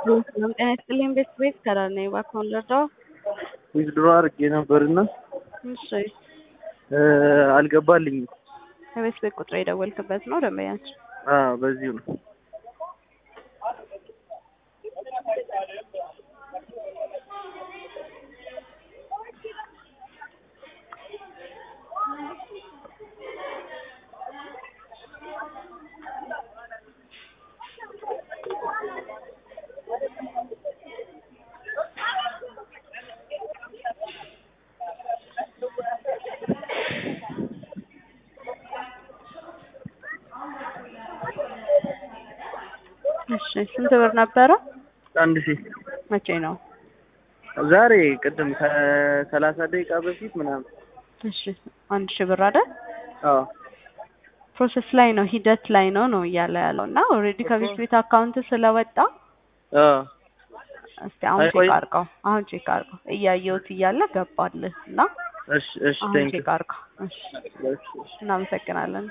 ሰላም ጤና ይስጥልኝ ቤተሰቤት ከዳር ነኝ። እባክዎን ልርዳዎ? ዊዝድሮ አድርጌ ነበርና እሺ አልገባልኝም። የቤት ቤት ቁጥር የደወልክበት ነው ደንበኛችን? አዎ በዚሁ ነው። እሺ ስንት ብር ነበረ? አንድ ሺህ መቼ ነው? ዛሬ ቅድም ከሰላሳ ደቂቃ በፊት ምናምን። እሺ አንድ ሺህ ብር አይደል? አዎ ፕሮሰስ ላይ ነው ሂደት ላይ ነው ነው እያለ ያለው እና ኦልሬዲ ከቤት ቤት አካውንት ስለወጣ አዎ እስቲ አሁን አይቆይ- ቼክ አድርገው አሁን ቼክ አድርገው እያየሁት እያለ ገባልህ እና እሺ እሺ አሁን ቴንክ ቼክ አድርገው እሺ እሺ እሺ እናመሰግናለን